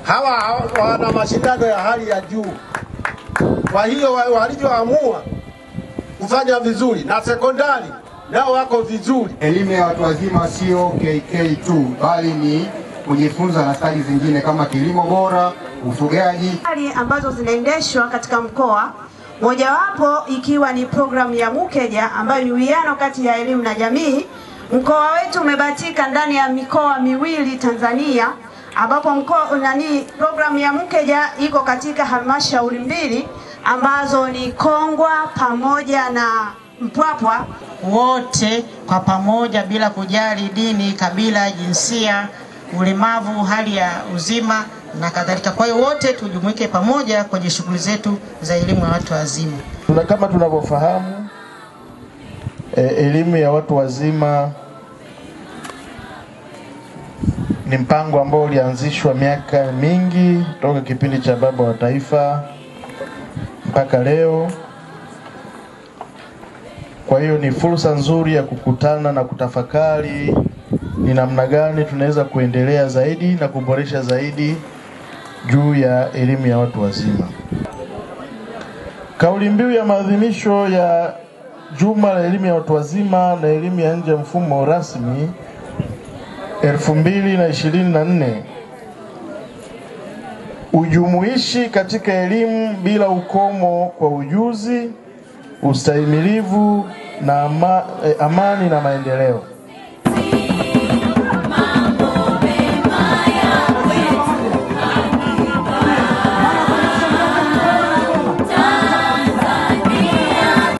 hawa wana mashindano ya hali ya juu. Kwa hiyo wa- walivyoamua kufanya vizuri na sekondari nao wako vizuri. Elimu ya watu wazima sio KK tu, bali ni kujifunza na stadi zingine kama kilimo bora, ufugaji. Hali ambazo zinaendeshwa katika mkoa, mojawapo ikiwa ni programu ya Mukeja ambayo ni uwiano kati ya elimu na jamii. Mkoa wetu umebahatika ndani ya mikoa miwili Tanzania, ambapo mkoa nani, programu ya Mukeja iko katika halmashauri mbili ambazo ni Kongwa pamoja na Mpwapwa. wote kwa pamoja bila kujali dini, kabila, jinsia, ulemavu, hali ya uzima na kadhalika. Kwa hiyo wote tujumuike pamoja kwenye shughuli zetu za elimu ya watu wazima. Tuna kama tunavyofahamu e, elimu ya watu wazima ni mpango ambao ulianzishwa miaka mingi toka kipindi cha baba wa taifa mpaka leo. Kwa hiyo ni fursa nzuri ya kukutana na kutafakari ni namna gani tunaweza kuendelea zaidi na kuboresha zaidi juu ya elimu ya watu wazima. Kauli mbiu ya maadhimisho ya Juma la elimu ya watu wazima na elimu ya nje ya mfumo rasmi 2024 ujumuishi katika elimu bila ukomo kwa ujuzi, ustahimilivu na ama, eh, amani na maendeleo.